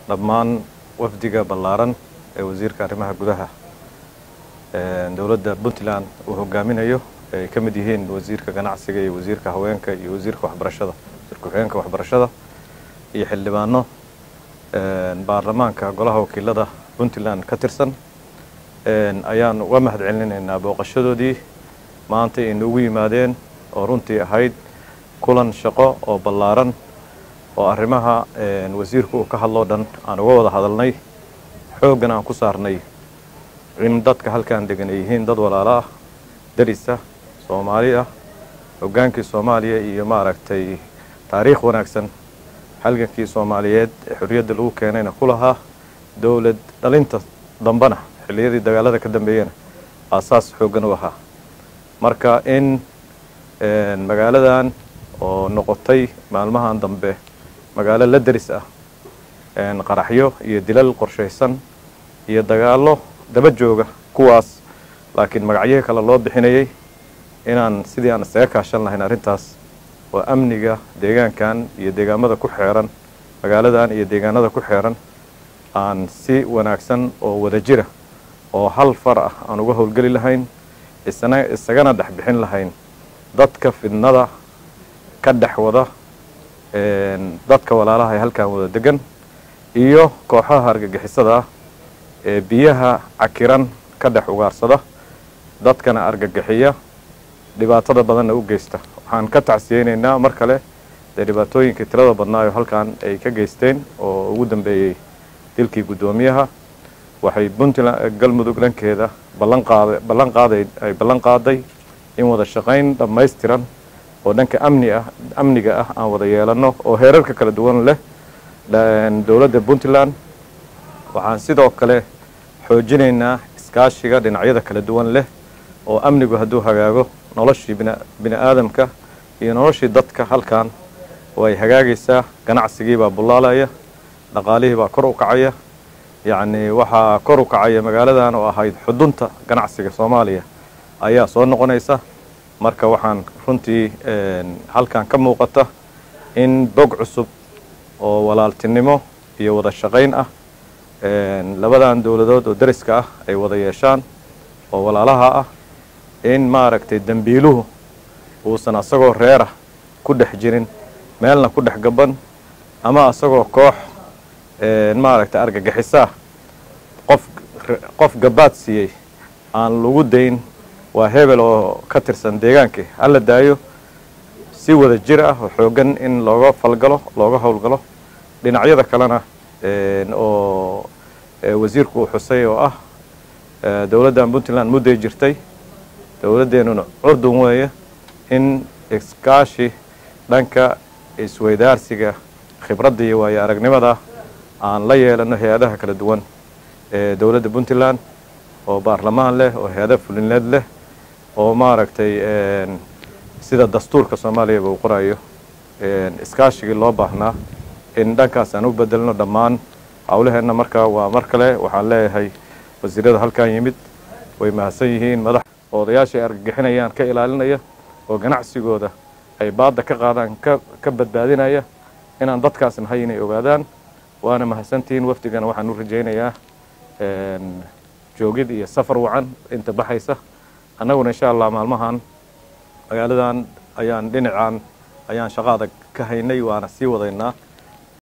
dhammaan wafdiga ballaaran ee wasiirka arrimaha gudaha dowladda puntland uu hogaaminayo ay ka mid yihiin wasiirka ganacsiga iyo wasiirka haweenka iyo wasiirka waxbarashada wasiirka ku-xigeenka waxbarashada iyo xildhibaano baarlamaanka golaha wakiilada puntland ka tirsan ayaan uga mahad celinaynaa booqashadoodii maanta ay noogu yimaadeen oo runtii ahayd kulan shaqo oo ballaaran oo arrimaha wasiirku uu ka hadloo dhan aan uga wada hadalnay xooggan aan ku saarnay in dadka halkaan degan ay yihiin dad walaalo ah darisa soomaali ah hoggaankii soomaaliya iyo maaragtay taariikh wanaagsan halgankii soomaaliyeed ee xorriyadda lagu keenayna ku lahaa dowlad dhalinta dambena xilliyadii dagaalada ka dambeeyena aasaas xooggan u ahaa marka in magaaladan oo noqotay maalmahan dambe magaalo la deris ah qaraxyo iyo dilal qorshaysan iyo dagaallo daba jooga kuwaas laakiin magacyihii kale loo bixinayay inaan sidii aan isaga kaashan lahayn arrintaas oo amniga deegaankan iyo deegaamada ku xeeran magaaladan iyo deegaanada ku xeeran aan si wanaagsan oo wada jira oo hal far ah aan uga howlgeli lahayn isna isagana dhex bixin lahayn dadka fidnada ka dhex wada dadka walaalaha ee halkan wada degan iyo kooxaha argagixisada ah ee biyaha cakiran ka dhex ugaarsada dadkana argagixiya dhibaatada badanna u geysta waxaan ka tacsiyeynaynaa mar kale dee dhibaatooyinkii tirada badnaayo halkan ay ka geysteen oo ugu dambeeyey dilkii guddoomiyaha waxay puntland galmudug dhankeeda ballanqaada ballan qaaday ay ballan qaaday in wada shaqayn dhammaystiran oo dhanka amni ah amniga ah aan wada yeelano oo heerarka kala duwan leh dowladda puntland waxaan sidoo kale xoojinaynaa iskaashiga dhinacyada kala duwan leh oo amnigu hadduu hagaago noloshii bini aadamka iyo noloshii dadka halkan way hagaagaysaa ganacsigii baa bullaalaya dhaqaalihii baa kor u kacaya yacni waxaa kor u kacaya magaaladan oo ahayd xudunta ganacsiga soomaaliya ayaa soo noqonaysa marka waxaan runtii halkan ka muuqata in bog cusub oo walaaltinimo iyo wada shaqayn ah labadan dowladood oo dariska ah ay wada yeeshaan oo walaalaha ah in maaragtay dembiiluhu uusan asagoo reerah ku dhex jirin meelna ku dhex gaban ama asagoo koox maaragtay argagixisaah qof qof gabaad siiyey aan lagu dayn waa hebel oo ka tirsan deegaankii hala daayo si wada jir ah oo xooggan in looga falgalo looga howlgalo dhinacyada kalena oo wasiirku uu xusay oo ah dowladdan puntland mudday jirtay dowladdeenuna curdun weeye in iskaashi dhanka isweydaarsiga khibradda iyo waayo aragnimada aan la yeelano hay-adaha kala duwan ee dowladda puntland oo baarlamaan leh oo hay-ada fulineed leh oo maaragtay sida dastuurka soomaaliyaba uu qorayo iskaashigii loo baahnaa in dhankaas aan u bedelno dhammaan howlaheenna markaa waa mar kale waxaan leeyahay wasiirada halkan yimid way mahadsan yihiin madax odayaasha ay argagixinayaan ka ilaalinaya oo ganacsigooda ay baadda ka qaadaan ka badbaadinaya inaan dadkaas nahay inay ogaadaan waana mahadsantihiin wafdigana waxaan u rajaynayaa joogid iyo safar wacan inta baxaysa annaguna insha allah maalmahan magaaladan ayaan dhinacan ayaan shaqo adag ka haynay waana sii wadaynaa